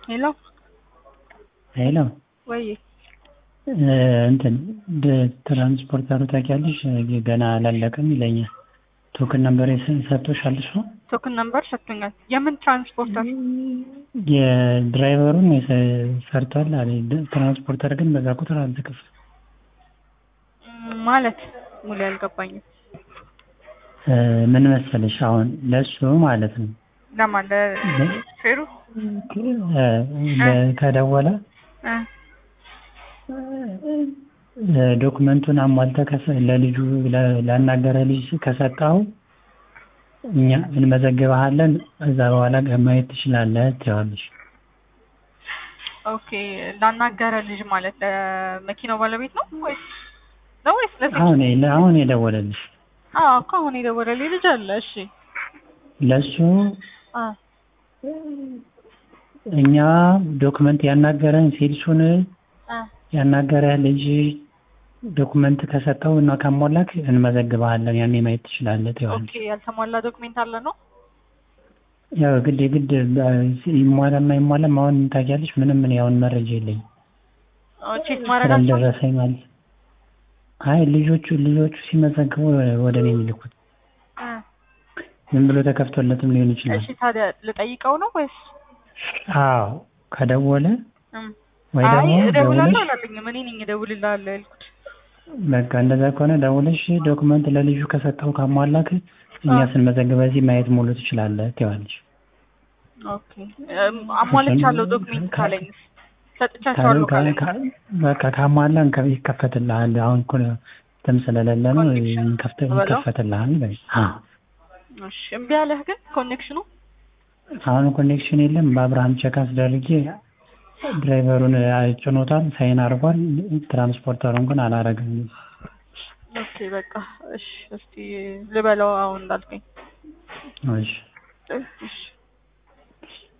ሄሎ ሄሎ ወይ እንትን ትራንስፖርተሩ ታውቂያለሽ ገና አላለቀም ይለኛል። ቶክን ነምበር ሰጥቶሻል እሱ? ቶክን ነምበር ሰጥቶኛል። የምን ትራንስፖርተር? የድራይቨሩን ሰርቷል አለ። ትራንስፖርተር ግን በዛ ቁጥር አልተከፈለም። ማለት ሙሉ ያልገባኝም። ምን መሰለሽ አሁን ለሱ ማለት ነው ለማን ለፌሩ ከደወለ ዶክመንቱን አሟልተህ ለልጁ ላናገረ ልጅ ከሰጠው እኛ እንመዘግበሃለን። እዛ በኋላ ማየት ትችላለህ ትይዋለሽ። ኦኬ ላናገረ ልጅ ማለት ለመኪናው ባለቤት ነው ወይስ ነው ወይስ ለሴት? አሁን አሁን የደወለልሽ? አዎ እኮ አሁን የደወለልኝ ልጅ አለ። እሺ ለሱ አ እኛ ዶክመንት ያናገረን ሴልሱን አ ያናገረህ ልጅ ዶክመንት ከሰጠው እና ካሟላክ እንመዘግበሃለን። ያኔ ማየት ትችላለህ ትይዋለሽ። ኦኬ ያልተሟላ ዶክሜንት አለ ነው? ያው ግድ የግድ ይሟላና ይሟላም አሁን ታውቂያለሽ፣ ምንም ምን ያውን መረጃ የለኝም ቼክ ማድረጋቸው ስላልደረሰኝ ማለት አይ ልጆቹ ልጆቹ ሲመዘግቡ ወደ እኔ የሚልኩት ዝም ብሎ ተከፍቶለትም ሊሆን ይችላል። እሺ ታዲያ ልጠይቀው ነው ወይስ? አዎ ከደወለ እም ወይ አይ ደግሞ እደውላለሁ ደውለሽ አላለኝም። እኔ ነኝ እደውልልሃለሁ ያልኩት። በቃ እንደዛ ከሆነ ደውለሽ ዶክመንት ለልጁ ከሰጠው ካሟላክ እኛ ስንመዘግበ እዚህ ማየት ሙሉ ትችላለህ ትይዋለሽ። ኦኬ እም አሟልቻለሁ ዶክሜንት ካለኝስ ሰጥቻቸዋለሁ ካለኝ በቃ ካሟላን ከ- ይከፈትልሃል። አሁን እኮ እንትን ስለሌለ ነው ኮኔክሽን ይከፍት- በለው። ይከፈትልሃል። በይ። አዎ እሺ እምቢ አለህ ግን ኮኔክሽኑ? አሁን ኮኔክሽን የለም። በአብርሃም ቼክ አስደርጌ ድራይቨሩን ጭኖታል፣ ሳይን አድርጓል። ትራንስፖርተሩን ግን አላረግም። ኦኬ በቃ እሺ እስቲ ልበለው አሁን እንዳልከኝ። እሺ እሺ